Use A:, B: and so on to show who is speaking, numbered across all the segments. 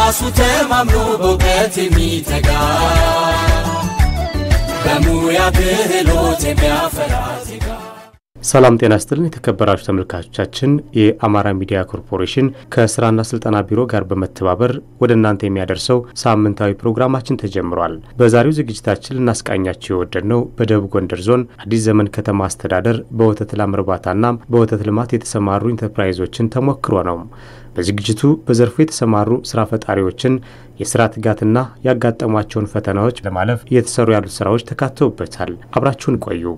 A: በራሱ ተማምኖ በእውቀት የሚተጋ በሙያ ክህሎት የሚያፈራ ዜጋ
B: ሰላም ጤና ስጥልን የተከበራችሁ ተመልካቾቻችን፣ የአማራ ሚዲያ ኮርፖሬሽን ከስራና ስልጠና ቢሮ ጋር በመተባበር ወደ እናንተ የሚያደርሰው ሳምንታዊ ፕሮግራማችን ተጀምሯል። በዛሬው ዝግጅታችን ልናስቃኛቸው የወደድነው በደቡብ ጎንደር ዞን አዲስ ዘመን ከተማ አስተዳደር በወተት ላም እርባታና በወተት ልማት የተሰማሩ ኢንተርፕራይዞችን ተሞክሮ ነው። በዝግጅቱ በዘርፉ የተሰማሩ ስራ ፈጣሪዎችን የስራ ትጋትና ያጋጠሟቸውን ፈተናዎች ለማለፍ እየተሰሩ ያሉት ስራዎች ተካተውበታል። አብራችሁን ቆዩ።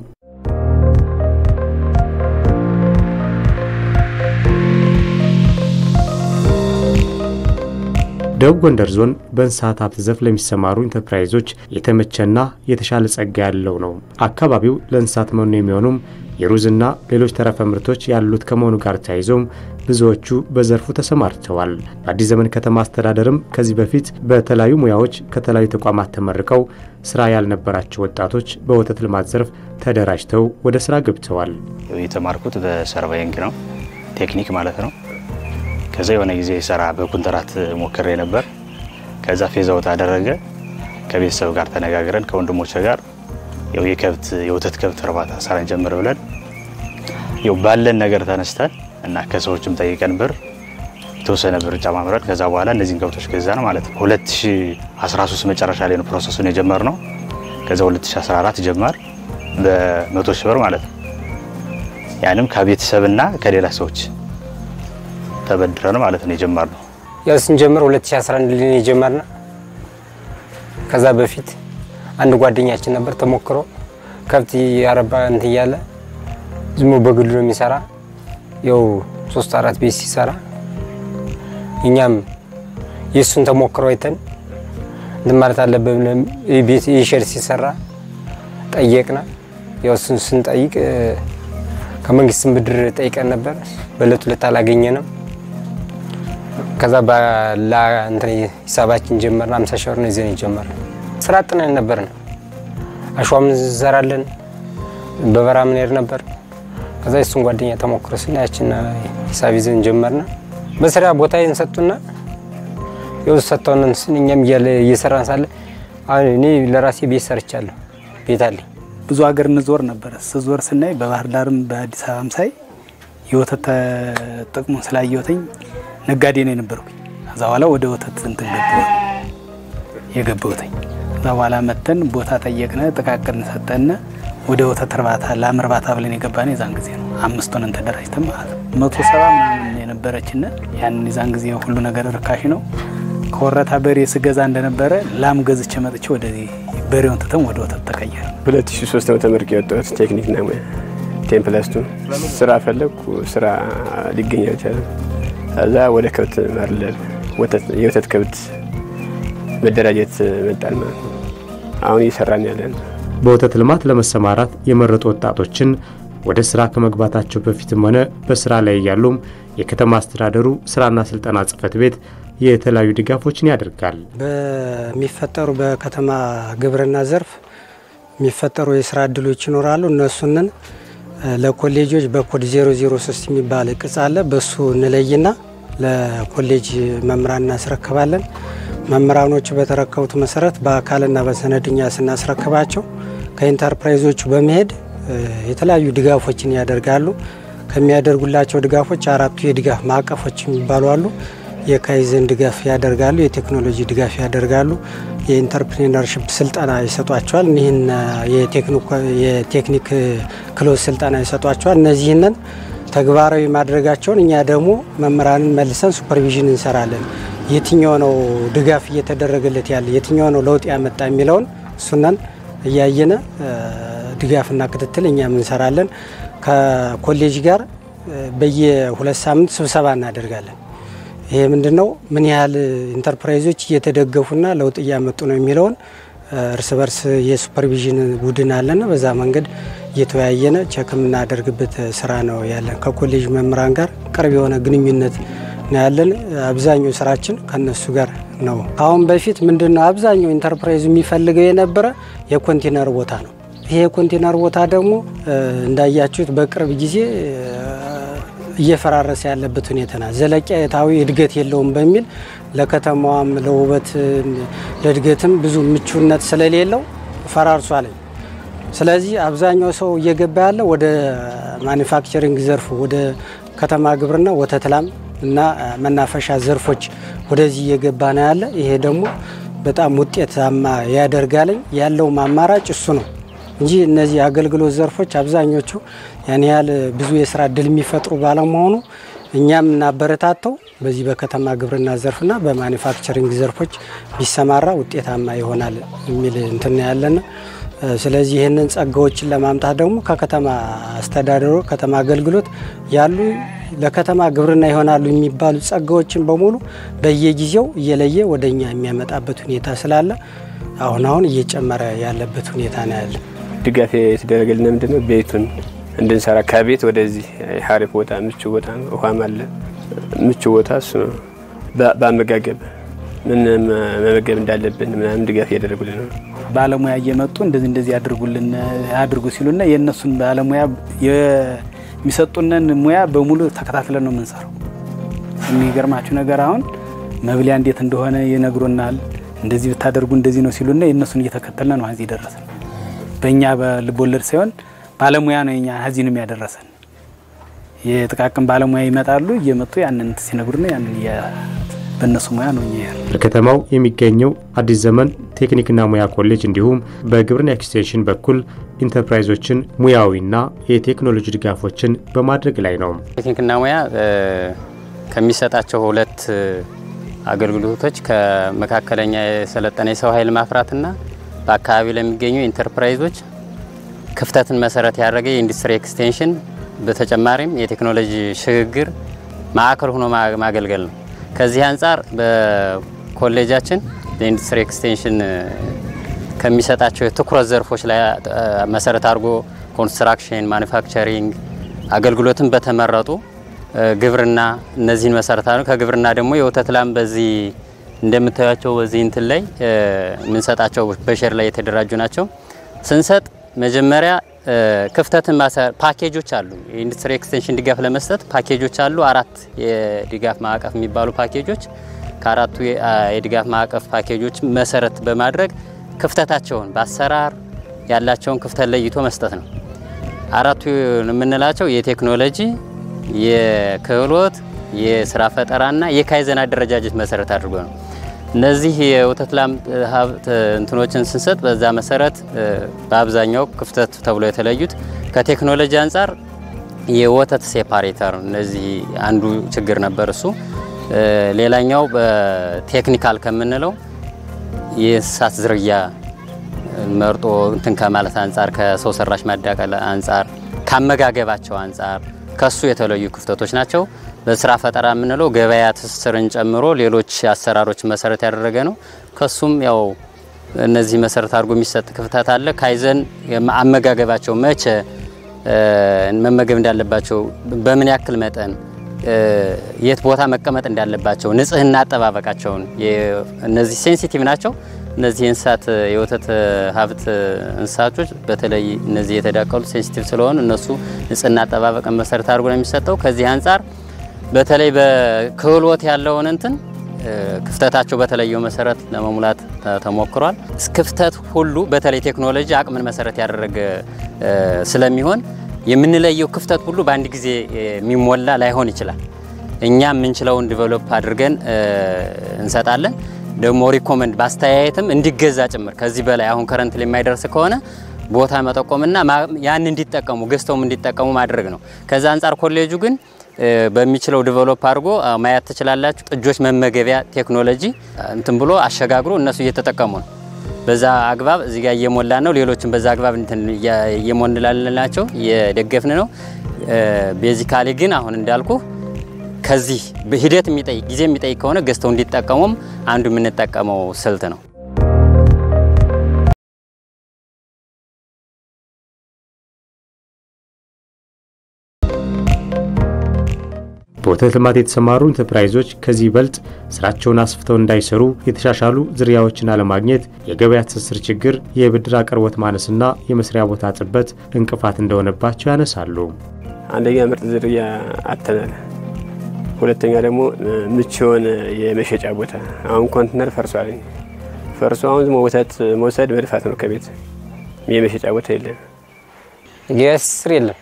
B: ደቡብ ጎንደር ዞን በእንስሳት ሀብት ዘርፍ ለሚሰማሩ ኢንተርፕራይዞች የተመቸና የተሻለ ጸጋ ያለው ነው። አካባቢው ለእንስሳት መኖ የሚሆኑም የሩዝና ሌሎች ተረፈ ምርቶች ያሉት ከመሆኑ ጋር ተያይዘውም ብዙዎቹ በዘርፉ ተሰማርተዋል። በአዲስ ዘመን ከተማ አስተዳደርም ከዚህ በፊት በተለያዩ ሙያዎች ከተለያዩ ተቋማት ተመርቀው ስራ ያልነበራቸው ወጣቶች በወተት ልማት ዘርፍ ተደራጅተው ወደ ስራ ገብተዋል።
C: የተማርኩት በሰርቫይንግ ነው፣ ቴክኒክ ማለት ነው። ከዛ የሆነ ጊዜ ስራ በኩንትራት ሞክሬ ነበር። ከዛ ፌዛውት አደረገ። ከቤተሰብ ጋር ተነጋግረን ከወንድሞች ጋር ያው የከብት የወተት ከብት እርባታ ስራ እንጀምር ብለን ያው ባለን ነገር ተነስተን እና ከሰዎችም ጠይቀን ብር የተወሰነ ብር ጨማምረን ከዛ በኋላ እነዚህን ከብቶች ገዛን ማለት ነው። 2013 መጨረሻ ላይ ነው ፕሮሰሱን የጀመርነው። ከዛ 2014 ጀመር በመቶ ሺህ ብር ማለት ነው። ያንም ከቤተሰብና ከሌላ ሰዎች ተበድረን ማለት ነው የጀመርነው።
D: ያው ስንጀምር 2011 ላይ የጀመርነው። ከዛ በፊት አንድ ጓደኛችን ነበር ተሞክሮ ከብት ያረባ እንትን እያለ ዝሞ በግሉ ነው የሚሰራ። ያው ሶስት አራት ቤት ሲሰራ እኛም የእሱን ተሞክሮ አይተን እንትን ማለት አለብን ብለን ቤት የሼድ ሲሰራ ጠየቅና ያው እሱን ስንጠይቅ ከመንግስትም ብድር ጠይቀን ነበር። በእለቱ ዕለት አላገኘንም። ከዛ ባላ እንትን ሂሳባችን ጀመርን። አምሳ ሺህ ብር ነው ይዘን የጀመርነው። ስራ አጥነን ነበር ነው አሸዋም እንዘራለን፣ በበራ ምንሄድ ነበር። ከዛ የሱን ጓደኛ ተሞክሮ ስና ያችን ሂሳብ ይዘን ጀመርና በስራ ቦታ እንሰጡና የው ሰጥተውን ስን እኛም እየሰራን ሳለ አሁን እኔ ለራሴ ቤት ሰርቻለሁ። ቤት አለኝ።
E: ብዙ ሀገር እንዞር ነበረ። ስዞር ስናይ በባህር ዳርም በአዲስ አበባም ሳይ የወተት ጥቅሙን ስላየወተኝ ነጋዴ ነው የነበርኩኝ። ከዛ በኋላ ወደ ወተት እንትን ገባ የገባሁትኝ። ከዛ በኋላ መተን ቦታ ጠየቅነ፣ ጥቃቅን ሰጠነ። ወደ ወተት እርባታ ላም እርባታ ብለን የገባን የዛን ጊዜ ነው። አምስቱን ተደራጅተን ማለት ነው። መቶ ሰባ ምናምን የነበረችን ያንን የዛን ጊዜ ሁሉ ነገር ርካሽ ነው። ከወረታ በሬ ስገዛ እንደነበረ ላም ገዝቼ መጥቼ ወደዚህ በሬውን ትተን ወደ ወተት ተቀየረ።
F: 2003 ነው ተመርቄ የወጣሁት ቴክኒክና ሙያ ቴምፕለስቱ ስራ ፈለግኩ። ስራ ሊገኝ አልቻለም። ከዛ ወደ ከብት ማርለብ የወተት ከብት መደራጀት መጣን ማለት ነው። አሁን እየሰራን ያለን
B: በወተት ልማት ለመሰማራት የመረጡ ወጣቶችን ወደ ስራ ከመግባታቸው በፊትም ሆነ በስራ ላይ እያሉም የከተማ አስተዳደሩ ስራና ስልጠና ጽሕፈት ቤት የተለያዩ ድጋፎችን ያደርጋል።
G: በሚፈጠሩ በከተማ ግብርና ዘርፍ የሚፈጠሩ የስራ እድሎች ይኖራሉ። እነሱንን ለኮሌጆች በኮድ 003 የሚባል ቅጽ አለ። በሱ እንለይና ለኮሌጅ መምህራን እናስረክባለን። መምህራኖቹ በተረከቡት መሰረት በአካልና በሰነድኛ ስናስረክባቸው ከኢንተርፕራይዞቹ በመሄድ የተለያዩ ድጋፎችን ያደርጋሉ። ከሚያደርጉላቸው ድጋፎች አራቱ የድጋፍ ማዕቀፎች የሚባሉ አሉ። የካይዘን ድጋፍ ያደርጋሉ። የቴክኖሎጂ ድጋፍ ያደርጋሉ። የኢንተርፕሪነርሽፕ ስልጠና ይሰጧቸዋል። እኒህን የቴክኒክ ክሎዝ ስልጠና ይሰጧቸዋል። እነዚህንን ተግባራዊ ማድረጋቸውን እኛ ደግሞ መምህራንን መልሰን ሱፐርቪዥን እንሰራለን። የትኛው ነው ድጋፍ እየተደረገለት ያለ የትኛው ነው ለውጥ ያመጣ የሚለውን እሱነን እያየነ ድጋፍና ክትትል እኛም እንሰራለን። ከኮሌጅ ጋር በየሁለት ሳምንት ስብሰባ እናደርጋለን። ይሄ ምንድን ነው? ምን ያህል ኢንተርፕራይዞች እየተደገፉና ለውጥ እያመጡ ነው የሚለውን እርስ በርስ የሱፐርቪዥን ቡድን አለና በዛ መንገድ እየተወያየነ ቸክ የምናደርግበት ስራ ነው ያለን። ከኮሌጅ መምህራን ጋር ቅርብ የሆነ ግንኙነት ነው ያለን። አብዛኛው ስራችን ከነሱ ጋር ነው። አሁን በፊት ምንድን ነው አብዛኛው ኢንተርፕራይዝ የሚፈልገው የነበረ የኮንቴነር ቦታ ነው። ይሄ የኮንቴነር ቦታ ደግሞ እንዳያችሁት በቅርብ ጊዜ እየፈራረሰ ያለበት ሁኔታ ና ዘለቄታዊ እድገት የለውም በሚል ለከተማዋም ለውበት ለእድገትም ብዙ ምቹነት ስለሌለው ፈራርሷል። ስለዚህ አብዛኛው ሰው እየገባ ያለ ወደ ማኒፋክቸሪንግ ዘርፉ ወደ ከተማ ግብርና፣ ወተት ላም እና መናፈሻ ዘርፎች ወደዚህ እየገባ ነው ያለ። ይሄ ደግሞ በጣም ውጤታማ ያደርጋለኝ። ያለውም አማራጭ እሱ ነው እንጂ እነዚህ አገልግሎት ዘርፎች አብዛኞቹ ያን ያህል ብዙ የስራ እድል የሚፈጥሩ ባለመሆኑ እኛም እናበረታተው በዚህ በከተማ ግብርና ዘርፍና በማኒፋክቸሪንግ ዘርፎች ቢሰማራ ውጤታማ ይሆናል የሚል እንትን ያለን። ስለዚህ ይህንን ጸጋዎችን ለማምጣት ደግሞ ከከተማ አስተዳደሩ ከተማ አገልግሎት ያሉ ለከተማ ግብርና ይሆናሉ የሚባሉ ጸጋዎችን በሙሉ በየጊዜው እየለየ ወደ እኛ የሚያመጣበት ሁኔታ ስላለ አሁን አሁን እየጨመረ ያለበት ሁኔታ ነው ያለ።
F: ድጋፍ የተደረገልን ምንድነው ቤቱን እንድንሰራ ከቤት ወደዚህ ሀሪፍ ቦታ ምቹ ቦታ ውሃም አለ ምቹ ቦታ እሱ ነው። በአመጋገብ ምን መመገብ እንዳለብን ምናምን ድጋፍ እያደረጉልን ነው።
E: ባለሙያ እየመጡ እንደዚህ እንደዚህ ያድርጉልን ያድርጉ ሲሉና የእነሱን ባለሙያ የሚሰጡንን ሙያ በሙሉ ተከታትለን ነው የምንሰራው። የሚገርማችሁ ነገር አሁን መብሊያ እንዴት እንደሆነ ይነግሩናል። እንደዚህ ብታደርጉ እንደዚህ ነው ሲሉና የእነሱን እየተከተልን ነው እዚህ ደረሰን። በእኛ በልቦለድ ሳይሆን ባለሙያ ነው የኛ እዚህ ነው ያደረሰን። የጥቃቅን ባለሙያ ይመጣሉ እየመጡ ያንን ሲነግሩና ያንን በእነሱ ሙያ ነው እኛ ያለ
B: በከተማው የሚገኘው አዲስ ዘመን ቴክኒክና ሙያ ኮሌጅ እንዲሁም በግብርና ኤክስቴንሽን በኩል ኢንተርፕራይዞችን ሙያዊና የቴክኖሎጂ ድጋፎችን በማድረግ ላይ ነው።
H: ቴክኒክና ሙያ ከሚሰጣቸው ሁለት አገልግሎቶች ከመካከለኛ የሰለጠነ የሰው ኃይል ማፍራትና በአካባቢው ለሚገኙ ኢንተርፕራይዞች ክፍተትን መሰረት ያደረገ የኢንዱስትሪ ኤክስቴንሽን በተጨማሪም የቴክኖሎጂ ሽግግር ማዕከል ሆኖ ማገልገል ነው። ከዚህ አንጻር በኮሌጃችን ለኢንዱስትሪ ኤክስቴንሽን ከሚሰጣቸው የትኩረት ዘርፎች ላይ መሰረት አድርጎ ኮንስትራክሽን፣ ማኒፋክቸሪንግ አገልግሎትን በተመረጡ ግብርና እነዚህን መሰረት አድርጎ ከግብርና ደግሞ የወተት ላም በዚህ እንደምታዩቸው በዚህ እንትን ላይ የምንሰጣቸው በሼር ላይ የተደራጁ ናቸው። ስንሰጥ መጀመሪያ ክፍተትን ፓኬጆች አሉ። የኢንዱስትሪ ኤክስቴንሽን ድጋፍ ለመስጠት ፓኬጆች አሉ። አራት የድጋፍ ማዕቀፍ የሚባሉ ፓኬጆች ከአራቱ የድጋፍ ማዕቀፍ ፓኬጆች መሰረት በማድረግ ክፍተታቸውን በአሰራር ያላቸውን ክፍተት ለይቶ መስጠት ነው። አራቱ የምንላቸው የቴክኖሎጂ፣ የክህሎት፣ የስራ ፈጠራና የካይዘን አደረጃጀት መሰረት አድርጎ ነው። እነዚህ የወተት ላም ሀብት እንትኖችን ስንሰጥ በዛ መሰረት በአብዛኛው ክፍተት ተብሎ የተለዩት ከቴክኖሎጂ አንጻር የወተት ሴፓሬተር እነዚህ አንዱ ችግር ነበር። እሱ ሌላኛው በቴክኒካል ከምንለው የእንስሳት ዝርያ መርጦ እንትን ከማለት አንጻር ከሰው ሰራሽ ማዳቀል አንጻር ካመጋገባቸው አንጻር ከሱ የተለዩ ክፍተቶች ናቸው። በስራ ፈጠራ የምንለው ገበያ ትስስርን ጨምሮ ሌሎች አሰራሮች መሰረት ያደረገ ነው። ከሱም ያው እነዚህ መሰረት አድርጎ የሚሰጥ ክፍተት አለ። ካይዘን አመጋገባቸው መቼ መመገብ እንዳለባቸው፣ በምን ያክል መጠን፣ የት ቦታ መቀመጥ እንዳለባቸው፣ ንጽህና አጠባበቃቸውን እነዚህ ሴንሲቲቭ ናቸው። እነዚህ የእንስሳት የወተት ሀብት እንስሳቶች በተለይ እነዚህ የተዳቀሉ ሴንሲቲቭ ስለሆኑ እነሱ ንጽህና አጠባበቅን መሰረት አድርጎ ነው የሚሰጠው። ከዚህ አንጻር በተለይ በክህሎት ያለውን እንትን ክፍተታቸው በተለየው መሰረት ለመሙላት ተሞክሯል። ክፍተት ሁሉ በተለይ ቴክኖሎጂ አቅምን መሰረት ያደረገ ስለሚሆን የምንለየው ክፍተት ሁሉ በአንድ ጊዜ የሚሞላ ላይሆን ይችላል። እኛ የምንችለውን ዲቨሎፕ አድርገን እንሰጣለን። ደግሞ ሪኮመንድ በአስተያየትም እንዲገዛ ጭምር ከዚህ በላይ አሁን ከረንት የማይደርስ ከሆነ ቦታ መጠቆምና ያን እንዲጠቀሙ ገዝተውም እንዲጠቀሙ ማድረግ ነው። ከዛ አንጻር ኮሌጁ ግን በሚችለው ዲቨሎፕ አድርጎ ማየት ትችላላችሁ። ጥጆች መመገቢያ ቴክኖሎጂ እንትን ብሎ አሸጋግሮ እነሱ እየተጠቀሙ ነው። በዛ አግባብ እዚህ ጋር እየሞላ ነው። ሌሎችም በዛ አግባብ እየሞንላልናቸው እየደገፍን ነው። ቤዚካሊ ግን አሁን እንዳልኩ ከዚህ ሂደት የሚጠይቅ ጊዜ የሚጠይቅ ከሆነ ገዝተው እንዲጠቀሙም አንዱ የምንጠቀመው ስልት ነው።
B: በወተት ልማት የተሰማሩ ኢንተርፕራይዞች ከዚህ ይበልጥ ስራቸውን አስፍተው እንዳይሰሩ የተሻሻሉ ዝርያዎችን አለማግኘት፣ የገበያ ትስስር ችግር፣ የብድር አቅርቦት ማነስና የመስሪያ ቦታ ጥበት እንቅፋት እንደሆነባቸው ያነሳሉ።
F: አንደኛ ምርጥ ዝርያ አተናል፣ ሁለተኛ ደግሞ ምቹ የሆነ የመሸጫ ቦታ። አሁን ኮንትነር ፈርሷል። ፈርሶ አሁን ዝም ወተት መውሰድ መድፋት ነው ከቤት የመሸጫ ቦታ የለም።
D: ስር የለም፣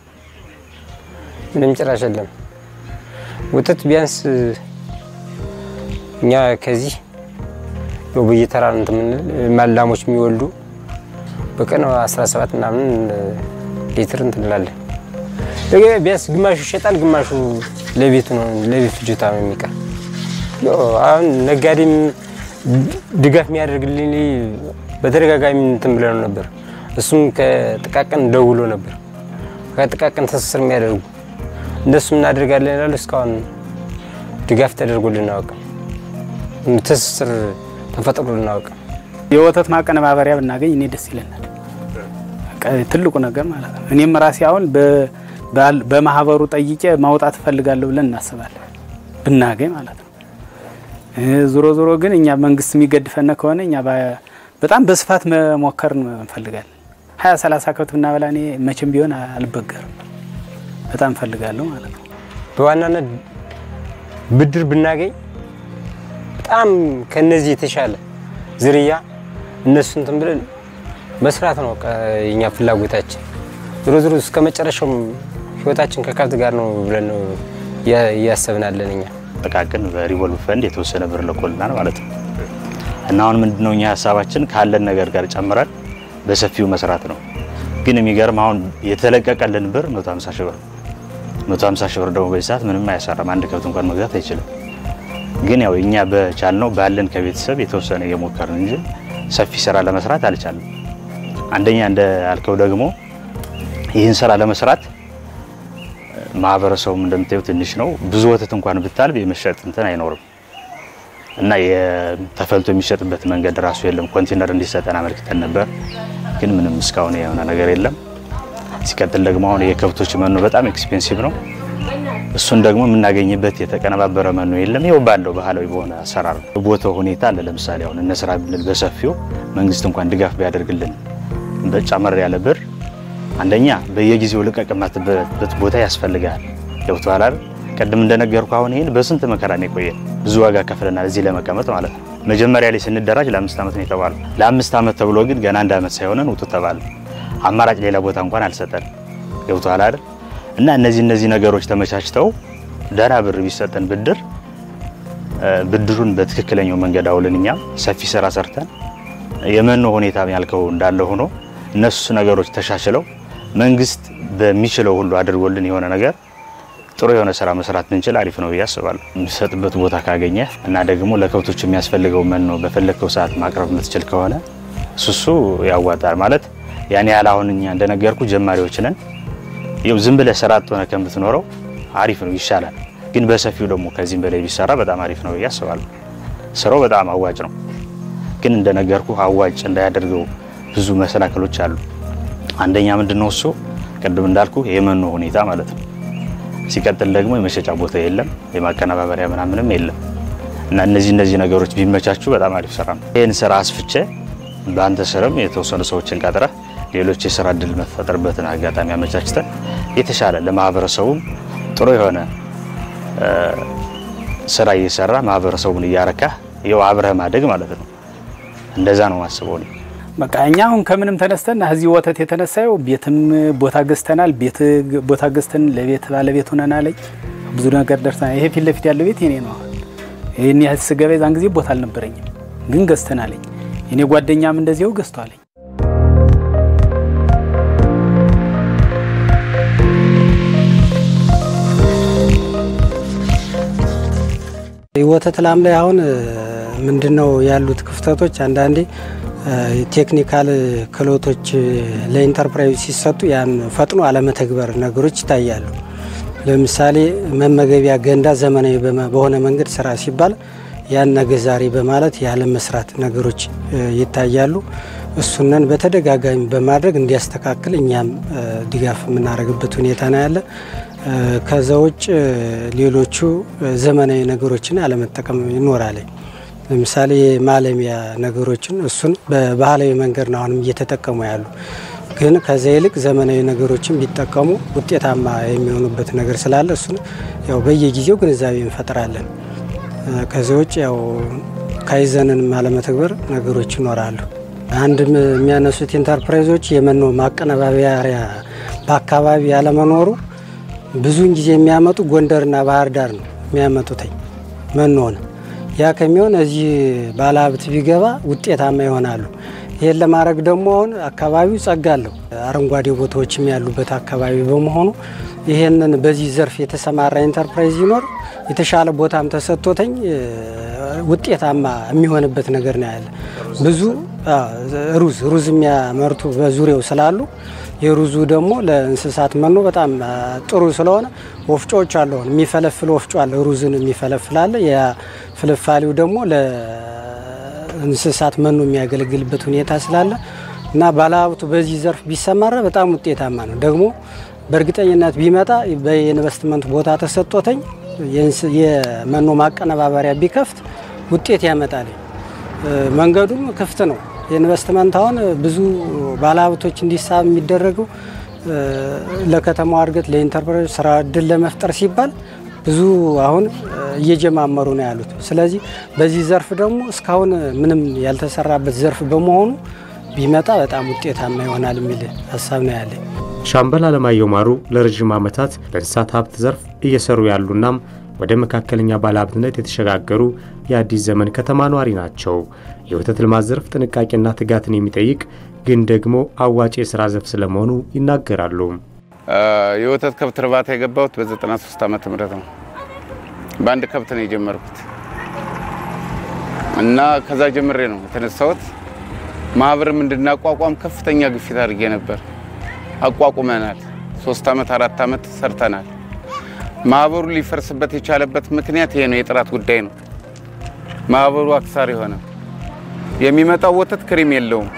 D: ምንም ጭራሽ የለም። ወተት ቢያንስ እኛ ከዚህ በየተራ እንትን የምንል ማላሞች የሚወልዱ በቀን 17 ምናምን ሊትር እንትን እንላለን። ቢያንስ ግማሹ ይሸጣል፣ ግማሹ ለቤቱ ነው ለቤት ፍጆታ ነው የሚቀር። አሁን ነጋዴም ድጋፍ የሚያደርግልኝ በተደጋጋሚ እንትን ብለን ነበር። እሱም ከጥቃቅን ደውሎ ነበር ከጥቃቅን ትስስር የሚያደርጉ እንደሱ እናደርጋለን ይላሉ። እስካሁን ድጋፍ ተደርጎልን አያውቅም። ትስስር ተፈጥሮልን አያውቅም።
E: የወተት ማቀነባበሪያ ብናገኝ እኔ ደስ ይለናል። ትልቁ ነገር ማለት ነው። እኔም ራሴ አሁን በማህበሩ ጠይቄ ማውጣት እፈልጋለሁ ብለን እናስባለን ብናገኝ ማለት ነው። ዞሮ ዞሮ ግን እኛ መንግስት የሚገድፈን ከሆነ እኛ በጣም በስፋት መሞከር እንፈልጋለን። ሀያ ሰላሳ ከብት ብናበላ እኔ መቼም ቢሆን አልበገርም። በጣም እፈልጋለሁ ማለት ነው።
D: በዋናነት ብድር ብናገኝ በጣም ከነዚህ የተሻለ ዝርያ እነሱ እንትን ብለን መስራት ነው የኛ ፍላጎታችን። ዞሮ ዞሮ እስከ መጨረሻው ህይወታችን ከከብት ጋር ነው ብለን ነው እያሰብናለን እኛ
C: ጥቃቅን በሪቮልቭ ፈንድ የተወሰነ ብር ልኮልናል ማለት ነው። እና አሁን ምንድነው እኛ ሀሳባችን ካለን ነገር ጋር ጨምረን በሰፊው መስራት ነው። ግን የሚገርም አሁን የተለቀቀልን ብር 150 ሺህ ብር 150 ሺህ ብር ደግሞ በዚህ ሰዓት ምንም አያሰራም። አንድ ከብት እንኳን መግዛት አይችልም። ግን ያው እኛ በቻልነው ባለን ከቤተሰብ የተወሰነ እየሞከርን እንጂ ሰፊ ስራ ለመስራት አልቻልንም። አንደኛ እንደ አልከው ደግሞ ይህን ስራ ለመስራት ማህበረሰቡም እንደምታየው ትንሽ ነው። ብዙ ወተት እንኳን ብታልብ የመሸጥ እንትን አይኖርም እና ተፈልቶ የሚሸጥበት መንገድ ራሱ የለም። ኮንቴነር እንዲሰጠን አመልክተን ነበር፣ ግን ምንም እስካሁን የሆነ ነገር የለም። ሲቀጥል ደግሞ አሁን የከብቶች መኖ በጣም ኤክስፔንሲቭ ነው። እሱን ደግሞ የምናገኝበት የተቀነባበረ መኖ የለም። ይኸው ባለው ባህላዊ በሆነ አሰራር ነው። ቦታው ሁኔታ አለ። ለምሳሌ አሁን እነስራ ብንል በሰፊው መንግስት እንኳን ድጋፍ ቢያደርግልን በጨመር ያለ ብር አንደኛ በየጊዜው ልቀቅ የማትበት ቦታ ያስፈልጋል። ገብቶሃል አይደል? ቅድም እንደነገርኩ አሁን ይሄን በስንት መከራ ነው የቆየን። ብዙ ዋጋ ከፍለናል እዚህ ለመቀመጥ ማለት ነው። መጀመሪያ ላይ ስንደራጅ ለአምስት ዓመት ነው የተባለው። ለአምስት ዓመት ተብሎ ግን ገና አንድ ዓመት ሳይሆነን ውጡ ተባለ። አማራጭ ሌላ ቦታ እንኳን አልሰጠን። ገብቶሃል አይደል? እና እነዚህ እነዚህ ነገሮች ተመቻችተው ደህና ብር ቢሰጠን ብድር ብድሩን በትክክለኛው መንገድ አውለን እኛም ሰፊ ስራ ሰርተን የመኖ ሁኔታ ያልከው እንዳለ ሆኖ እነሱ ነገሮች ተሻሽለው መንግስት በሚችለው ሁሉ አድርጎልን የሆነ ነገር ጥሩ የሆነ ስራ መስራት ብንችል አሪፍ ነው ብዬ አስባለሁ። የሚሰጥበት ቦታ ካገኘ እና ደግሞ ለከብቶች የሚያስፈልገው መኖ በፈለግከው ሰዓት ማቅረብ የምትችል ከሆነ እሱሱ ያዋጣል። ማለት ያን ያህል አሁን እኛ እንደነገርኩ ጀማሪዎች ነን። ይኸው ዝም ብለህ ስራ አጥ ሆነህ ከምትኖረው አሪፍ ነው ይሻላል። ግን በሰፊው ደግሞ ከዚህም በላይ ቢሰራ በጣም አሪፍ ነው ብዬ አስባለሁ። ስራው በጣም አዋጭ ነው። ግን እንደነገርኩ አዋጭ እንዳያደርገው ብዙ መሰናክሎች አሉ። አንደኛ ምንድነው እሱ ቅድም እንዳልኩ የመኖ ሁኔታ ማለት ነው። ሲቀጥል ደግሞ የመሸጫ ቦታ የለም፣ የማቀነባበሪያ ምናምንም የለም እና እነዚህ እነዚህ ነገሮች ቢመቻቹ በጣም አሪፍ ስራ ነው። ይህን ስራ አስፍቼ በአንተ ስርም የተወሰኑ ሰዎችን ቀጥረህ ሌሎች የስራ እድል መፈጠርበትን አጋጣሚ አመቻችተን የተሻለ ለማህበረሰቡም ጥሩ የሆነ ስራ እየሰራ ማህበረሰቡን እያረካህ ይኸው አብረህ ማደግ ማለት ነው። እንደዛ ነው ማስበው እኔ።
E: በቃ እኛ አሁን ከምንም ተነስተን እዚህ ወተት የተነሳው ቤትም ቦታ ገዝተናል። ቤት ቦታ ገዝተን ለቤት ባለቤት ሆነናል። ብዙ ነገር ደርሰናል። ይሄ ፊት ለፊት ያለው ቤት የኔ ነው። አሁን ይህን ያህል ስገባ የዛን ጊዜ ቦታ አልነበረኝም፣ ግን ገዝተናለኝ። የኔ ጓደኛም እንደዚያው ገዝቷለኝ።
G: ወተት ላም ላይ አሁን ምንድነው ያሉት ክፍተቶች? አንዳንዴ ቴክኒካል ክህሎቶች ለኢንተርፕራይዝ ሲሰጡ ያን ፈጥኖ አለመተግበር ነገሮች ይታያሉ። ለምሳሌ መመገቢያ ገንዳ ዘመናዊ በሆነ መንገድ ስራ ሲባል ያን ነገ ዛሬ በማለት ያለ መስራት ነገሮች ይታያሉ። እሱነን በተደጋጋሚ በማድረግ እንዲያስተካክል እኛም ድጋፍ የምናደርግበት ሁኔታ ነው ያለ። ከዛ ውጭ ሌሎቹ ዘመናዊ ነገሮችን አለመጠቀም ይኖራል። ለምሳሌ ማለሚያ ነገሮችን እሱን በባህላዊ መንገድ ነው አሁንም እየተጠቀሙ ያሉ። ግን ከዚያ ይልቅ ዘመናዊ ነገሮችን ቢጠቀሙ ውጤታማ የሚሆኑበት ነገር ስላለ እሱን ያው በየጊዜው ግንዛቤ እንፈጥራለን። ከዚህ ውጭ ያው ካይዘንን አለመተግበር ነገሮች ይኖራሉ። አንድ የሚያነሱት ኢንተርፕራይዞች የመኖ ማቀነባበሪያ በአካባቢ ያለመኖሩ ብዙውን ጊዜ የሚያመጡ ጎንደርና ባህር ዳር ነው የሚያመጡትኝ መኖን። ያ ከሚሆን እዚህ ባለሀብት ቢገባ ውጤታማ ይሆናሉ። ይህን ለማድረግ ደግሞ አሁን አካባቢው ጸጋ አለው። አረንጓዴ ቦታዎችም ያሉበት አካባቢ በመሆኑ ይህንን በዚህ ዘርፍ የተሰማራ ኢንተርፕራይዝ ይኖር የተሻለ ቦታም ተሰጥቶተኝ ውጤታማ የሚሆንበት ነገር ነው ያለ። ብዙ ሩዝ ሩዝ የሚያመርቱ በዙሪያው ስላሉ የሩዙ ደግሞ ለእንስሳት መኖ በጣም ጥሩ ስለሆነ ወፍጮዎች አሉ። አሁን የሚፈለፍል ወፍጮ አለ፣ ሩዝን የሚፈለፍል አለ። የፍልፋሌው ደግሞ ለእንስሳት መኖ የሚያገለግልበት ሁኔታ ስላለ እና ባለሀብቱ በዚህ ዘርፍ ቢሰማራ በጣም ውጤታማ ነው። ደግሞ በእርግጠኝነት ቢመጣ በኢንቨስትመንት ቦታ ተሰጥቶተኝ የመኖ ማቀነባበሪያ ቢከፍት ውጤት ያመጣል። መንገዱም ክፍት ነው። የኢንቨስትመንት አሁን ብዙ ባለሀብቶች እንዲሳብ የሚደረገው ለከተማዋ እድገት ለኢንተርፕራይዝ ስራ እድል ለመፍጠር ሲባል ብዙ አሁን እየጀማመሩ ነው ያሉት። ስለዚህ በዚህ ዘርፍ ደግሞ እስካሁን ምንም ያልተሰራበት ዘርፍ በመሆኑ ቢመጣ በጣም ውጤታማ ይሆናል የሚል ሀሳብ ነው ያለኝ።
B: ሻምበል አለማየሁ ማሩ ለረዥም ዓመታት በእንስሳት ሀብት ዘርፍ እየሰሩ ያሉናም ወደ መካከለኛ ባለሀብትነት የተሸጋገሩ የአዲስ ዘመን ከተማ ነዋሪ ናቸው። የወተት ልማት ዘርፍ ጥንቃቄና ትጋትን የሚጠይቅ ግን ደግሞ አዋጭ የስራ ዘርፍ ስለመሆኑ ይናገራሉ።
I: የወተት ከብት እርባታ የገባሁት በ93 ዓመተ ምህረት ነው። በአንድ ከብት ነው የጀመርኩት እና ከዛ ጀምሬ ነው የተነሳሁት። ማህበርም እንድናቋቋም ከፍተኛ ግፊት አድርጌ ነበር። አቋቁመናል። ሶስት ዓመት አራት ዓመት ሰርተናል። ማህበሩ ሊፈርስበት የቻለበት ምክንያት ይሄ ነው፣ የጥራት ጉዳይ ነው። ማህበሩ አክሳሪ ሆነ። የሚመጣው ወተት ክሪም የለውም።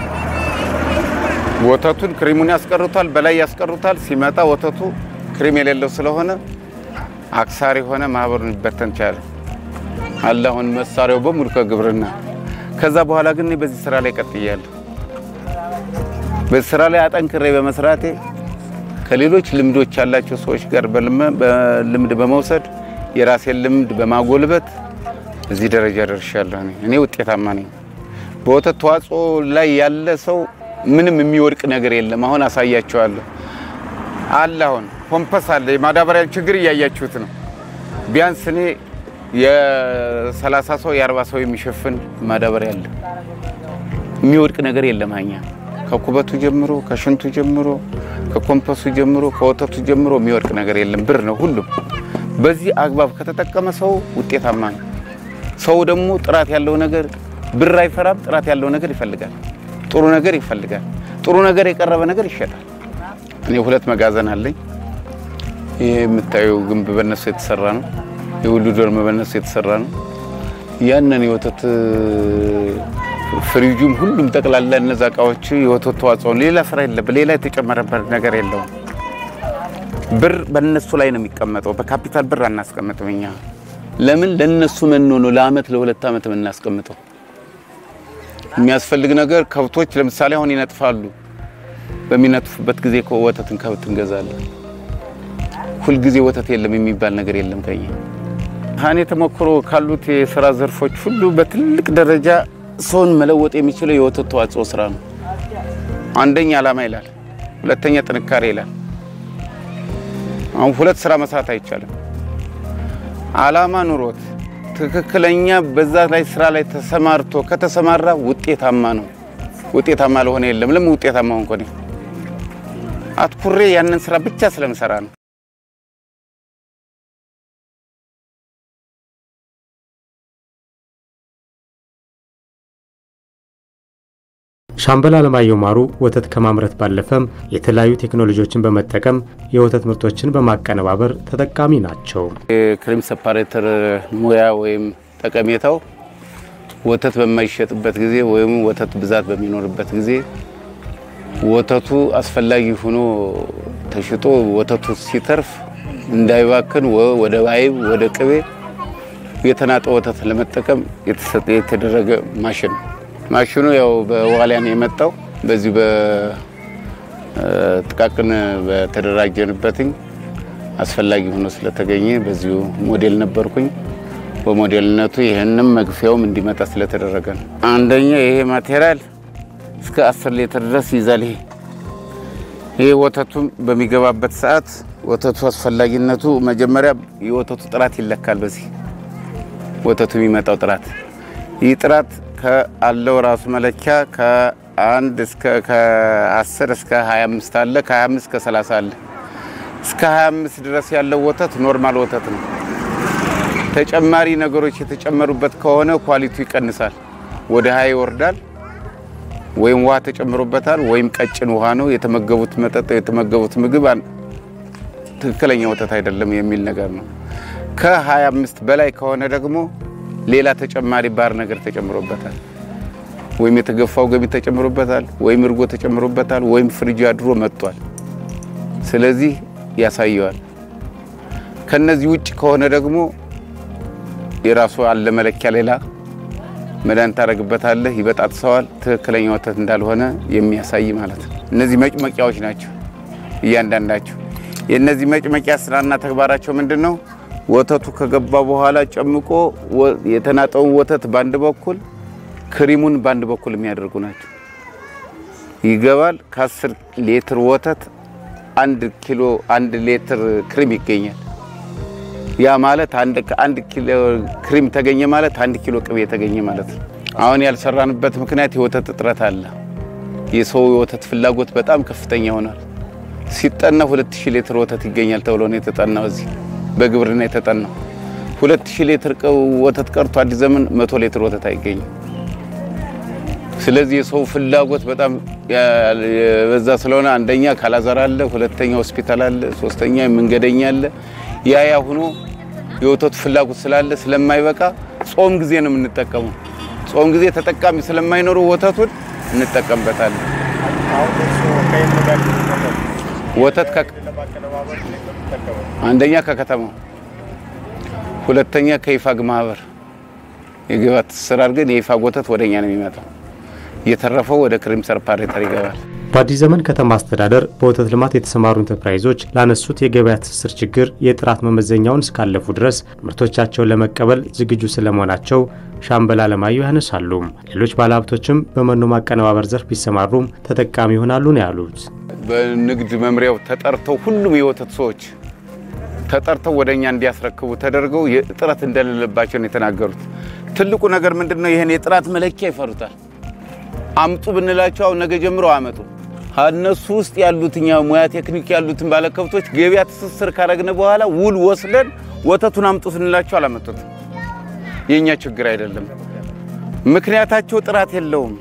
I: ወተቱን ክሪሙን ያስቀሩታል፣ በላይ ያስቀሩታል። ሲመጣ ወተቱ ክሪም የሌለው ስለሆነ አክሳሪ ሆነ። ማህበሩን ሊበተን ቻለ አለ። አሁን መሳሪያው በሙሉ ከግብርና ከዛ በኋላ ግን እኔ በዚህ ስራ ላይ ቀጥያለሁ። በዚህ ስራ ላይ አጠንክሬ በመስራቴ ከሌሎች ልምዶች ያላቸው ሰዎች ጋር በልምድ በመውሰድ የራሴን ልምድ በማጎልበት እዚህ ደረጃ ደርሻለሁ። እኔ ውጤታማ ነኝ። በወተት ተዋጽኦ ላይ ያለ ሰው ምንም የሚወድቅ ነገር የለም። አሁን አሳያቸዋለሁ አለ። አሁን ፖምፐስ አለ። የማዳበሪያ ችግር እያያችሁት ነው። ቢያንስ እኔ የሰላሳ ሰው የአርባ ሰው የሚሸፍን ማዳበሪያ አለ። የሚወድቅ ነገር የለም። አኛ ከኩበቱ ጀምሮ ከሽንቱ ጀምሮ ከኮምፐሱ ጀምሮ ከወተቱ ጀምሮ የሚወድቅ ነገር የለም። ብር ነው ሁሉም። በዚህ አግባብ ከተጠቀመ ሰው ውጤታማ ነው። ሰው ደግሞ ጥራት ያለው ነገር ብር አይፈራም። ጥራት ያለው ነገር ይፈልጋል። ጥሩ ነገር ይፈልጋል። ጥሩ ነገር የቀረበ ነገር ይሸጣል። እኔ ሁለት መጋዘን አለኝ። ይሄ የምታየው ግንብ በነሱ የተሰራ ነው። የሁሉ ዶርም በነሱ የተሰራ ነው። ያንን የወተት ፍሪጁም ሁሉም ጠቅላላ እነዛ እቃዎች የወተት ተዋጽኦ ሌላ ስራ የለበት፣ ሌላ የተጨመረበት ነገር የለውም። ብር በእነሱ ላይ ነው የሚቀመጠው። በካፒታል ብር አናስቀምጥም እኛ። ለምን ለነሱ መኖ ነው ለአመት ለሁለት አመት የምናስቀምጠው። የሚያስፈልግ ነገር ከብቶች ለምሳሌ አሁን ይነጥፋሉ። በሚነጥፉበት ጊዜ ወተትን ከብት እንገዛለን። ሁልጊዜ ወተት የለም የሚባል ነገር የለም ከኛ ሀኔ ተሞክሮ ካሉት የስራ ዘርፎች ሁሉ በትልቅ ደረጃ ሰውን መለወጥ የሚችለው የወተት ተዋጽኦ ስራ ነው። አንደኛ ዓላማ ይላል፣ ሁለተኛ ጥንካሬ ይላል። አሁን ሁለት ስራ መስራት አይቻልም። ዓላማ ኑሮት ትክክለኛ በዛ ላይ ስራ ላይ ተሰማርቶ ከተሰማራ ውጤታማ ነው። ውጤታማ ለሆነ የለም። ለምን ውጤታማ ሆንኩ? እኔ አትኩሬ ያንን ስራ ብቻ ስለምሰራ ነው።
B: ሻምበል አለማየሁ ማሩ ወተት ከማምረት ባለፈም የተለያዩ ቴክኖሎጂዎችን በመጠቀም የወተት ምርቶችን በማቀነባበር ተጠቃሚ ናቸው።
I: የክሪም ሰፓሬተር ሙያ ወይም ጠቀሜታው ወተት በማይሸጥበት ጊዜ ወይም ወተት ብዛት በሚኖርበት ጊዜ ወተቱ አስፈላጊ ሆኖ ተሽጦ ወተቱ ሲተርፍ እንዳይባክን ወደ አይብ ወደ ቅቤ የተናጠ ወተት ለመጠቀም የተደረገ ማሽን ነው። ማሽኑ ያው በዋሊያን የመጣው በዚሁ ጥቃቅን በተደራጀንበትኝ አስፈላጊ ሆኖ ስለተገኘ በዚሁ ሞዴል ነበርኩኝ። በሞዴልነቱ ይህንም መግፊያውም እንዲመጣ ስለተደረገ ነው። አንደኛ ይሄ ማቴሪያል እስከ አስር ሊትር ድረስ ይይዛል። ይሄ ይሄ ወተቱ በሚገባበት ሰዓት ወተቱ አስፈላጊነቱ መጀመሪያ የወተቱ ጥራት ይለካል። በዚህ ወተቱ የሚመጣው ጥራት ይህ ጥራት ከአለው ራሱ መለኪያ ከአንድ እስከ ከ10 እስከ 25 አለ። ከ25 እስከ 30 አለ። እስከ 25 ድረስ ያለው ወተት ኖርማል ወተት ነው። ተጨማሪ ነገሮች የተጨመሩበት ከሆነ ኳሊቲው ይቀንሳል፣ ወደ ሀይ ይወርዳል። ወይም ውሃ ተጨምሮበታል፣ ወይም ቀጭን ውሃ ነው የተመገቡት መጠጥ የተመገቡት ምግብ ትክክለኛ ወተት አይደለም የሚል ነገር ነው። ከ25 በላይ ከሆነ ደግሞ ሌላ ተጨማሪ ባር ነገር ተጨምሮበታል፣ ወይም የተገፋው ገቢ ተጨምሮበታል፣ ወይም እርጎ ተጨምሮበታል፣ ወይም ፍሪጅ አድሮ መጥቷል። ስለዚህ ያሳየዋል። ከነዚህ ውጭ ከሆነ ደግሞ የራሱ አለ መለኪያ ሌላ መድኃኒት ታደርግበታለህ፣ ይበጣጥሰዋል። ትክክለኛ ወተት እንዳልሆነ የሚያሳይ ማለት ነው። እነዚህ መጭመቂያዎች ናቸው እያንዳንዳቸው። የእነዚህ መጭመቂያ ስራና ተግባራቸው ምንድን ነው? ወተቱ ከገባ በኋላ ጨምቆ የተናጠውን ወተት በአንድ በኩል ክሪሙን በአንድ በኩል የሚያደርጉ ናቸው። ይገባል። ከአስር ሊትር ወተት አንድ ኪሎ አንድ ሊትር ክሪም ይገኛል። ያ ማለት አንድ አንድ ኪሎ ክሪም ተገኘ ማለት አንድ ኪሎ ቅቤ ተገኘ ማለት ነው። አሁን ያልሰራንበት ምክንያት የወተት እጥረት አለ። የሰው የወተት ፍላጎት በጣም ከፍተኛ ሆኗል። ሲጠና 2000 ሊትር ወተት ይገኛል ተብሎ ነው የተጠናው። እዚህ በግብርና የተጠናው 2000 ሊትር ወተት ቀርቶ አዲስ ዘመን 100 ሊትር ወተት አይገኝም። ስለዚህ የሰው ፍላጎት በጣም የበዛ ስለሆነ አንደኛ ካላዛር አለ፣ ሁለተኛ ሆስፒታል አለ፣ ሶስተኛ መንገደኛ አለ። ያ ያ ሆኖ የወተቱ ፍላጎት ስላለ ስለማይበቃ ጾም ጊዜ ነው የምንጠቀመው። ጾም ጊዜ ተጠቃሚ ስለማይኖሩ ወተቱን እንጠቀምበታለን። ወተት አንደኛ ከከተማው፣ ሁለተኛ ከይፋግ ማህበር የግብአት ትስስር አድርገን የይፋግ ወተት ወደኛ ነው የሚመጣው። እየተረፈው ወደ ክሪም ሰርፓሬተር ይገባል።
B: በአዲስ ዘመን ከተማ አስተዳደር በወተት ልማት የተሰማሩ ኢንተርፕራይዞች ላነሱት የገበያ ትስስር ችግር የጥራት መመዘኛውን እስካለፉ ድረስ ምርቶቻቸውን ለመቀበል ዝግጁ ስለመሆናቸው ሻምበል አለማየሁ ያነሳሉ። ሌሎች ባለሀብቶችም በመኖ ማቀነባበር ዘርፍ ቢሰማሩም ተጠቃሚ ይሆናሉ ነው ያሉት።
I: በንግድ መምሪያው ተጠርተው ሁሉም የወተት ሰዎች ተጠርተው ወደ እኛ እንዲያስረክቡ ተደርገው እጥረት እንደሌለባቸው ነው የተናገሩት። ትልቁ ነገር ምንድን ነው? ይህን የጥራት መለኪያ ይፈሩታል። አምጡ ብንላቸው አሁን ነገ ጀምሮ አመጡ። እነሱ ውስጥ ያሉትኛ ሙያ ቴክኒክ ያሉትን ባለከብቶች ገበያ ትስስር ካረግን በኋላ ውል ወስደን ወተቱን አምጡ ስንላቸው አላመጡትም። የእኛ ችግር አይደለም፣ ምክንያታቸው ጥራት የለውም።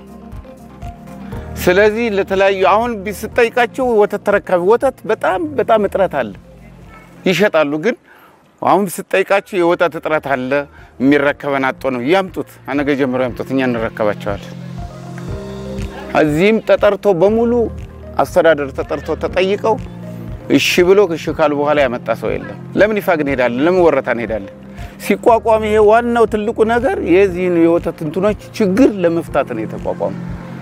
I: ስለዚህ ለተለያዩ አሁን ስጠይቃቸው ወተት ተረካቢ ወተት በጣም በጣም እጥረት አለ፣ ይሸጣሉ። ግን አሁን ስጠይቃቸው የወተት እጥረት አለ፣ የሚረከበን አጦ ነው። ያምጡት፣ ነገ ጀምሮ ያምጡት፣ እኛ እንረከባቸዋለን። እዚህም ተጠርተው በሙሉ አስተዳደር ተጠርተው ተጠይቀው እሺ ብሎ እሺ ካሉ በኋላ ያመጣ ሰው የለም። ለምን ይፋግ እንሄዳለን? ለምን ወረታ እንሄዳለን? ሲቋቋም ይሄ ዋናው ትልቁ ነገር የዚህን የወተት እንትኖች ችግር ለመፍታት ነው የተቋቋሙ።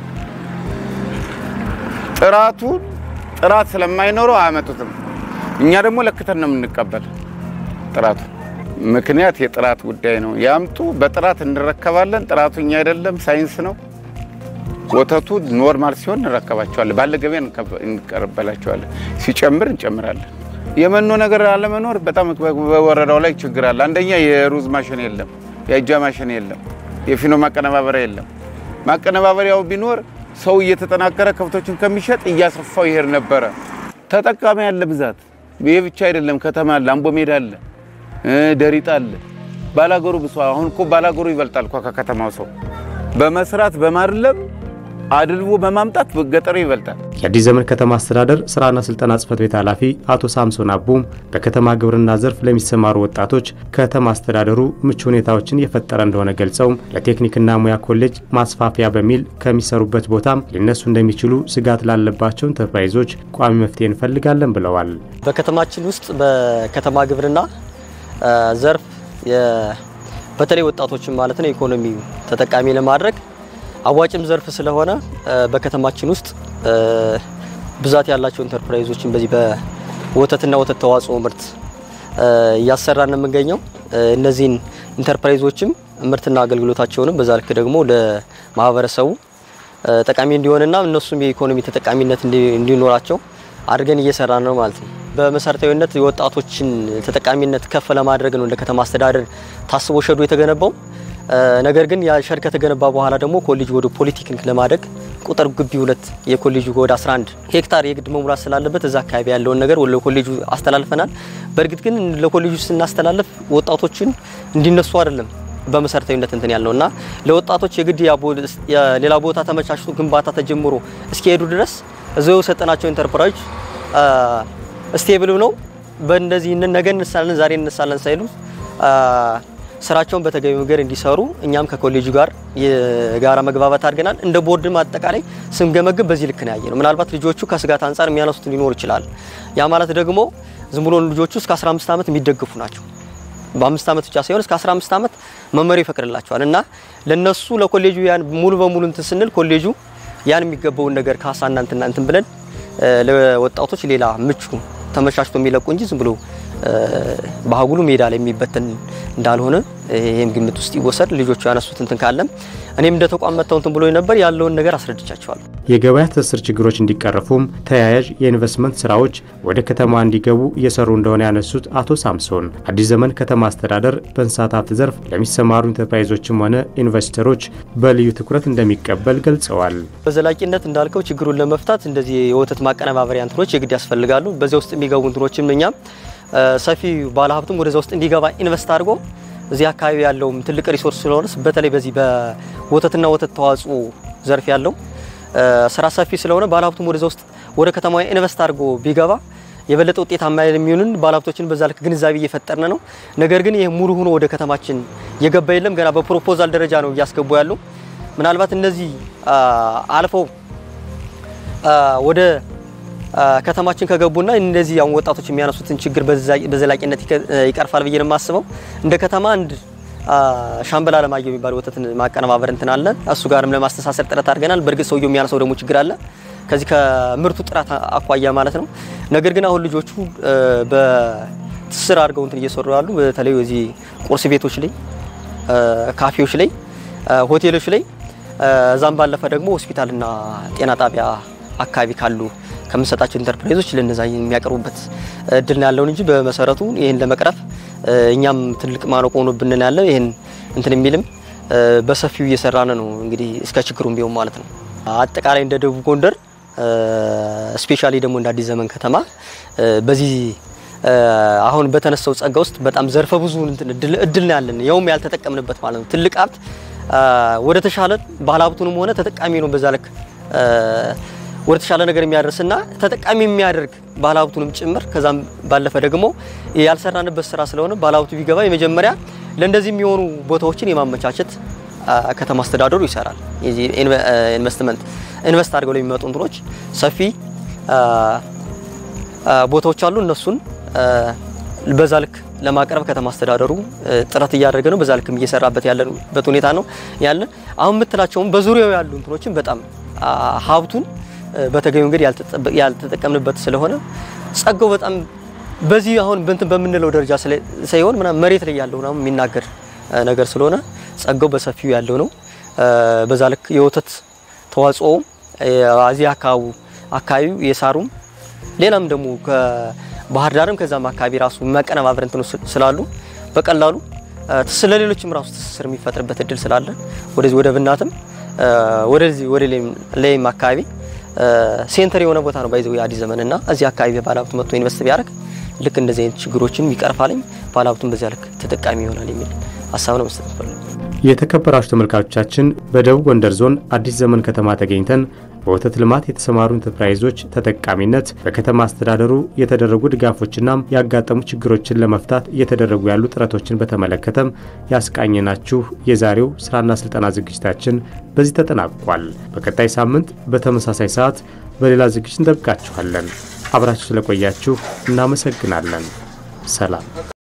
I: ጥራቱን ጥራት ስለማይኖረው አያመጡትም። እኛ ደግሞ ለክተን ነው የምንቀበል ጥራቱ ምክንያት የጥራት ጉዳይ ነው። ያምጡ፣ በጥራት እንረከባለን። ጥራቱ እኛ አይደለም ሳይንስ ነው። ወተቱ ኖርማል ሲሆን እንረከባቸዋለን። ባለ ገበያ እንቀበላቸዋለን። ሲጨምር እንጨምራለን። የመኖ ነገር አለመኖር በጣም በወረዳው ላይ ችግር አለ። አንደኛ የሩዝ ማሽን የለም፣ የእጃ ማሽን የለም፣ የፊኖ ማቀነባበሪያ የለም። ማቀነባበሪያው ቢኖር ሰው እየተጠናከረ ከብቶችን ከሚሸጥ እያሰፋው ይሄድ ነበረ። ተጠቃሚ ያለ ብዛት። ይሄ ብቻ አይደለም፣ ከተማ አለ፣ አምቦ ሜዳ አለ፣ ደሪጣ አለ። ባላገሩ ብሷ አሁን እኮ ባላገሩ ይበልጣል እኮ ከከተማው ሰው በመስራት በማድለብ አድልቦ በማምጣት ገጠሩ ይበልጣል።
B: የአዲስ ዘመን ከተማ አስተዳደር ስራና ስልጠና ጽህፈት ቤት ኃላፊ አቶ ሳምሶን አቡም በከተማ ግብርና ዘርፍ ለሚሰማሩ ወጣቶች ከተማ አስተዳደሩ ምቹ ሁኔታዎችን የፈጠረ እንደሆነ ገልጸው ለቴክኒክና ሙያ ኮሌጅ ማስፋፊያ በሚል ከሚሰሩበት ቦታም ሊነሱ እንደሚችሉ ስጋት ላለባቸው ኢንተርፕራይዞች ቋሚ መፍትሄ እንፈልጋለን ብለዋል።
J: በከተማችን ውስጥ በከተማ ግብርና ዘርፍ በተለይ ወጣቶችን ማለት ነው ኢኮኖሚ ተጠቃሚ ለማድረግ አዋጭም ዘርፍ ስለሆነ በከተማችን ውስጥ ብዛት ያላቸው ኢንተርፕራይዞችን በዚህ በወተትና ወተት ተዋጽኦ ምርት እያሰራን ነው የምንገኘው። እነዚህን ኢንተርፕራይዞችም ምርትና አገልግሎታቸውንም በዛ ልክ ደግሞ ለማህበረሰቡ ጠቃሚ እንዲሆንና እነሱም የኢኮኖሚ ተጠቃሚነት እንዲኖራቸው አድርገን እየሰራን ነው ማለት ነው። በመሰረታዊነት የወጣቶችን ተጠቃሚነት ከፍ ለማድረግ ነው እንደ ከተማ አስተዳደር ታስቦ ሸዱ የተገነባው። ነገር ግን ያ ሸድ ከተገነባ በኋላ ደግሞ ኮሌጅ ወደ ፖሊቴክኒክ ለማደግ ቁጥር ግቢ ሁለት የኮሌጁ ወደ 11 ሄክታር የግድ መሙላት ስላለበት እዛ አካባቢ ያለውን ነገር ወደ ኮሌጁ አስተላልፈናል። በእርግጥ ግን ለኮሌጁ ስናስተላልፍ ወጣቶችን እንዲነሱ አይደለም በመሰረታዊነት እንትን ያለው እና ለወጣቶች የግድ ሌላ ቦታ ተመቻችቶ ግንባታ ተጀምሮ እስኪሄዱ ድረስ እዚው የሰጠናቸው ኢንተርፕራይዝ ስቴብል ነው። በእንደዚህ ነገ እንሳለን ዛሬ እንሳለን ሳይሉ ስራቸውን በተገቢ መንገድ እንዲሰሩ እኛም ከኮሌጁ ጋር የጋራ መግባባት አድርገናል። እንደ ቦርድም አጠቃላይ ስንገመግም በዚህ ልክ ነው ያየ ነው። ምናልባት ልጆቹ ከስጋት አንጻር የሚያነሱት ሊኖር ይችላል። ያ ማለት ደግሞ ዝም ብሎ ልጆቹ እስከ 15 ዓመት የሚደግፉ ናቸው። በአምስት ዓመት ብቻ ሳይሆን እስከ 15 ዓመት መመሪያው ይፈቅድላቸዋል እና ለነሱ ለኮሌጁ ያን ሙሉ በሙሉ እንትን ስንል ኮሌጁ ያን የሚገባውን ነገር ካሳና እንትና እንትን ብለን ለወጣቶች ሌላ ምቹ ተመቻችቶ የሚለቁ እንጂ ዝም ብሎ በአጉሉ ሜዳ ላይ የሚበተን እንዳልሆነ ይህም ግምት ውስጥ ይወሰድ። ልጆቹ ያነሱት እንትን ካለም እኔም እንደ ተቋም መጥተው እንትን ብሎ ነበር ያለውን ነገር አስረድቻቸዋለሁ።
B: የገበያ ትስስር ችግሮች እንዲቀረፉም ተያያዥ የኢንቨስትመንት ስራዎች ወደ ከተማ እንዲገቡ እየሰሩ እንደሆነ ያነሱት አቶ ሳምሶን አዲስ ዘመን ከተማ አስተዳደር በእንስሳት ሀብት ዘርፍ ለሚሰማሩ ኢንተርፕራይዞችም ሆነ ኢንቨስተሮች በልዩ ትኩረት እንደሚቀበል ገልጸዋል።
J: በዘላቂነት እንዳልከው ችግሩን ለመፍታት እንደዚህ የወተት ማቀነባበሪያ እንትኖች የግድ ያስፈልጋሉ። በዚያ ውስጥ የሚገቡ እንትኖችም እኛም ሰፊ ባለሀብቱም ወደዛ ውስጥ እንዲገባ ኢንቨስት አድርጎ እዚህ አካባቢ ያለውም ትልቅ ሪሶርስ ስለሆነ በተለይ በዚህ በወተትና ወተት ተዋጽኦ ዘርፍ ያለው ስራ ሰፊ ስለሆነ ባለሀብቱም ወደዛ ውስጥ ወደ ከተማ ኢንቨስት አድርጎ ቢገባ የበለጠ ውጤታማ የሚሆንን ባለሀብቶችን በዛ ልክ ግንዛቤ እየፈጠርን ነው። ነገር ግን ይህ ሙሉ ሆኖ ወደ ከተማችን የገባ የለም። ገና በፕሮፖዛል ደረጃ ነው እያስገቡ ያሉ። ምናልባት እነዚህ አልፈው ወደ ከተማችን ከገቡና እነዚህ አሁን ወጣቶች የሚያነሱትን ችግር በዘላቂነት ይቀርፋል ብዬ ነው የማስበው። እንደ ከተማ አንድ ሻምበል አለማየሁ የሚባል ወተትን ማቀነባበር እንትን አለ። እሱ ጋርም ለማስተሳሰር ጥረት አድርገናል። በእርግጥ ሰውየው የሚያነሳው ደግሞ ችግር አለ ከዚህ ከምርቱ ጥራት አኳያ ማለት ነው። ነገር ግን አሁን ልጆቹ በትስስር አድርገው እንትን እየሰሩ ያሉ በተለይ እዚህ ቁርስ ቤቶች ላይ፣ ካፌዎች ላይ፣ ሆቴሎች ላይ እዛም ባለፈ ደግሞ ሆስፒታልና ጤና ጣቢያ አካባቢ ካሉ ከምንሰጣቸው ኢንተርፕራይዞች ለነዛ የሚያቀርቡበት እድል ነው ያለውን እንጂ በመሰረቱ ይህን ለመቅረፍ እኛም ትልቅ ማነቆ ሆኖብን ያለ ይህን እንትን የሚልም በሰፊው እየሰራን ነው። እንግዲህ እስከ ችግሩም ቢሆን ማለት ነው። አጠቃላይ እንደ ደቡብ ጎንደር ስፔሻሊ ደግሞ እንደ አዲስ ዘመን ከተማ በዚህ አሁን በተነሳው ጸጋ ውስጥ በጣም ዘርፈ ብዙ እድል ነው ያለን፣ ያውም ያልተጠቀምንበት ማለት ነው። ትልቅ ሀብት ወደ ተሻለ ባለሀብቱንም ሆነ ተጠቃሚ ነው በዛ ልክ ወደ ተሻለ ነገር የሚያደርስና ተጠቃሚ የሚያደርግ ባለሀብቱንም ጭምር ከዛም ባለፈ ደግሞ ያልሰራንበት ስራ ስለሆነ ባለሀብቱ ቢገባ የመጀመሪያ ለእንደዚህ የሚሆኑ ቦታዎችን የማመቻቸት ከተማ አስተዳደሩ ይሰራል። ኢንቨስትመንት ኢንቨስት አድርገው ለሚመጡ እንትኖች ሰፊ ቦታዎች አሉ። እነሱን በዛ ልክ ለማቅረብ ከተማ አስተዳደሩ ጥረት እያደረገ ነው። በዛ ልክም እየሰራበት ያለበት ሁኔታ ነው ያለ። አሁን የምትላቸውም በዙሪያው ያሉ እንትኖችን በጣም ሀብቱን በተገቢ መንገድ ያልተጠቀምንበት ስለሆነ ጸጋው በጣም በዚህ አሁን በንትን በምንለው ደረጃ ሳይሆን ምናምን መሬት ላይ ያለው ነው የሚናገር ነገር ስለሆነ ጸጋው በሰፊው ያለው ነው። በዛ ልክ የወተት ተዋጽኦ እዚህ አካባቢ አካባቢው የሳሩም ሌላም ደግሞ ከባህር ዳርም ከዛም አካባቢ ራሱ መቀነባበር እንትኑ ስላሉ በቀላሉ ስለሌሎችም ራሱ ትስስር የሚፈጥርበት እድል ስላለ ወደዚህ ወደ ብናትም ወደዚህ ወደ ላይም አካባቢ ሴንተር የሆነ ቦታ ነው ባይዘው የአዲስ ዘመን እና እዚህ አካባቢ ባለሀብቱ መጥቶ ኢንቨስት ቢያደርግ ልክ እንደዚህ አይነት ችግሮችን ይቀርፋልኝ ባለሀብቱን በዚያ ልክ ተጠቃሚ ይሆናል የሚል ሀሳብ ነው መስጠት ፈልጉ።
B: የተከበራችሁ ተመልካቾቻችን በደቡብ ጎንደር ዞን አዲስ ዘመን ከተማ ተገኝተን በወተት ልማት የተሰማሩ ኢንተርፕራይዞች ተጠቃሚነት በከተማ አስተዳደሩ የተደረጉ ድጋፎችና ያጋጠሙ ችግሮችን ለመፍታት እየተደረጉ ያሉ ጥረቶችን በተመለከተም ያስቃኘናችሁ የዛሬው ስራና ስልጠና ዝግጅታችን በዚህ ተጠናቋል። በቀጣይ ሳምንት በተመሳሳይ ሰዓት በሌላ ዝግጅት እንጠብቃችኋለን። አብራችሁ ስለቆያችሁ እናመሰግናለን። ሰላም